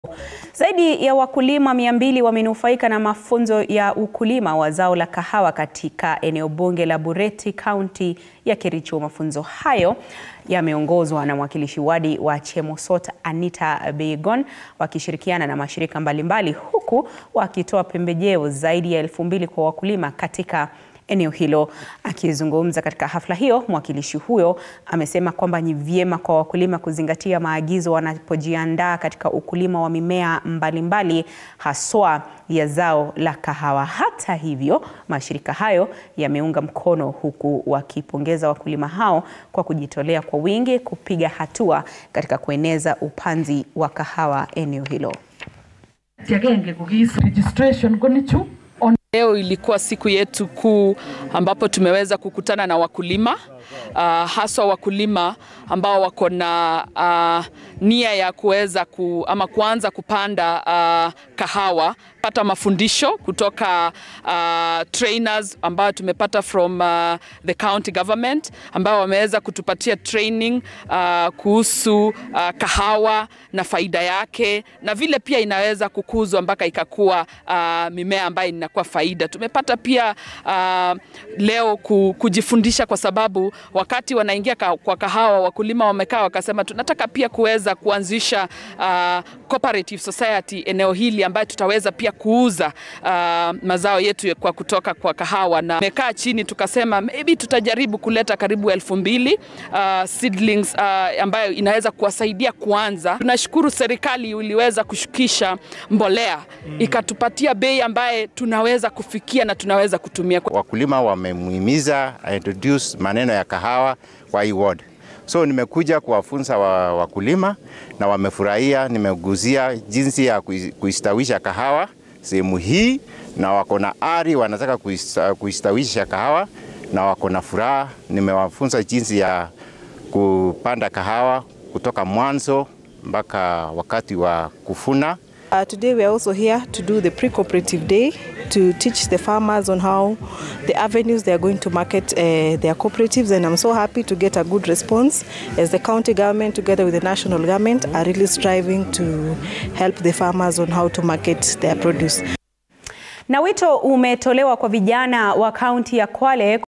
Zaidi ya wakulima mia mbili wamenufaika na mafunzo ya ukulima wa zao la kahawa katika eneo bunge la Bureti, kaunti ya Kericho. Mafunzo hayo yameongozwa na mwakilishi wadi wa Chemosot Anita Beigon wakishirikiana na mashirika mbalimbali huku wakitoa pembejeo zaidi ya elfu mbili kwa wakulima katika eneo hilo. Akizungumza katika hafla hiyo, mwakilishi huyo amesema kwamba ni vyema kwa wakulima kuzingatia maagizo wanapojiandaa katika ukulima wa mimea mbalimbali mbali, haswa ya zao la kahawa. Hata hivyo, mashirika hayo yameunga mkono huku wakipongeza wakulima hao kwa kujitolea kwa wingi kupiga hatua katika kueneza upanzi wa kahawa eneo hilo. Leo ilikuwa siku yetu kuu ambapo tumeweza kukutana na wakulima uh, haswa wakulima ambao wako na uh, nia ya kuweza ku, ama kuanza kupanda uh, kahawa, pata mafundisho kutoka uh, trainers ambao tumepata from uh, the county government ambao wameweza kutupatia training uh, kuhusu uh, kahawa na faida yake na vile pia inaweza kukuzwa mpaka ikakuwa uh, mimea ambayo inakuwa faida. Tumepata pia uh, leo kujifundisha kwa sababu wakati wanaingia kwa kahawa wakulima wamekaa wakasema, tunataka pia kuweza kuanzisha uh, cooperative society eneo hili ambayo tutaweza pia kuuza uh, mazao yetu kwa kutoka kwa kahawa, na mekaa chini tukasema maybe tutajaribu kuleta karibu elfu mbili uh, seedlings uh, ambayo inaweza kuwasaidia kuanza. Tunashukuru serikali iliweza kushukisha mbolea mm, ikatupatia bei ambaye tunaweza kufikia na tunaweza kutumia. Wakulima wamemuhimiza introduce maneno ya kahawa kwa hii ward. So nimekuja kuwafunza wa, wakulima na wamefurahia. Nimeguzia jinsi ya kuistawisha kahawa sehemu hii, na wako na ari, wanataka kuistawisha kahawa na wako na furaha. Nimewafunza jinsi ya kupanda kahawa kutoka mwanzo mpaka wakati wa kufuna. Uh, today we are also here to do the pre-cooperative day to teach the farmers on how the avenues they are going to market uh, their cooperatives and I'm so happy to get a good response as the county government together with the national government are really striving to help the farmers on how to market their produce. Na wito umetolewa kwa vijana wa kaunti ya Kwale